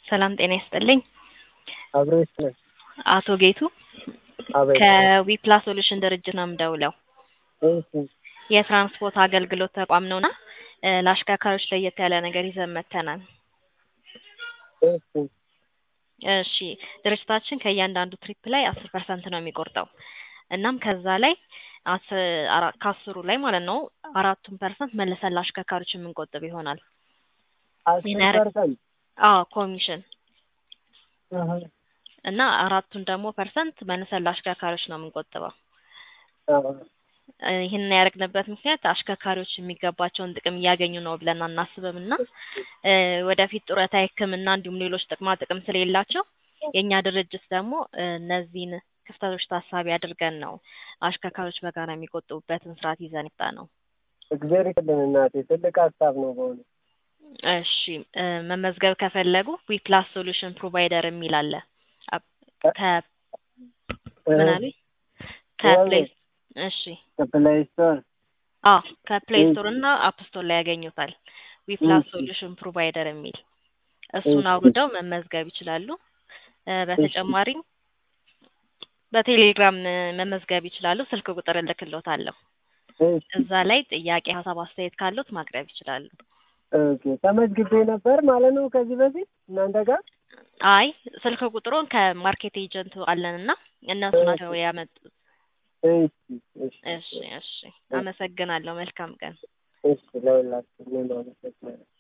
ሰላም ጤና ይስጥልኝ። አብሮ ይስጥልን። አቶ ጌቱ አቤት። ከዊፕላስ ሶሉሽን ድርጅት ነው የምደውለው። እሺ የትራንስፖርት አገልግሎት ተቋም ነውና እ ለአሽከርካሪዎች ለየት ያለ ነገር ይዘን መጥተናል። እሺ እሺ ድርጅታችን ከእያንዳንዱ ትሪፕ ላይ አስር ፐርሰንት ነው የሚቆርጠው። እናም ከዛ ላይ አስ- አራ- ከአስሩ ላይ ማለት ነው አራቱን ፐርሰንት መልሰን ለአሽከርካሪዎች የምንቆጥብ ይሆናል። አስር ይናረ- ፐርሰንት አዎ ኮሚሽን አሀ፣ እና አራቱን ደግሞ ፐርሰንት መልሰን ለአሽከርካሪዎች ነው የምንቆጥበው። አሀ። እ ይህንን ያደረግንበት ምክንያት አሽከርካሪዎች የሚገባቸውን ጥቅም እያገኙ ነው ብለን አናስብም እና እ ወደፊት ጡረታ፣ ሕክምና እንዲሁም ሌሎች ጥቅማ ጥቅም ስለሌላቸው የእኛ ድርጅት ደግሞ እ እነዚህን ክፍተቶች ታሳቢ አድርገን ነው አሽከርካሪዎች በጋራ የሚቆጥቡበትን ስርዓት ይዘን የመጣ ነው። እግዚአብሔር ይስጥልን እናቴ፣ ትልቅ ሀሳብ ነው በእውነት። እሺ እ መመዝገብ ከፈለጉ ዊፕላስ ሶሉሽን ፕሮቫይደር የሚል አለ። አፕ- ከ ምን አሉኝ? ከፕሌይ እሺ ከፕሌይ ስቶር አዎ ከፕሌይ ስቶር እና አፕ ስቶር ላይ ያገኙታል። ዊፕላስ እሺ። ሶሉሽን ፕሮቫይደር የሚል እሱን እሺ። አውርደው መመዝገብ ይችላሉ። እ በተጨማሪም በቴሌግራም እ መመዝገብ ይችላሉ። ስልክ ቁጥር እልክልዎታለሁ። እሺ እዛ ላይ ጥያቄ፣ ሀሳብ፣ አስተያየት ካሉት ማቅረብ ይችላሉ። ኦኬ። ተመዝግቤ ነበር ማለት ነው ከዚህ በፊት እናንተ ጋር። አይ ስልክ ቁጥሩን ከማርኬት ኤጀንቱ አለንና እነሱ ናቸው ያመጡት። እሺ እሺ እሺ እሺ፣ አመሰግናለሁ። መልካም ቀን። እሺ ለሁላችሁ እኔም አመሰግናለሁ።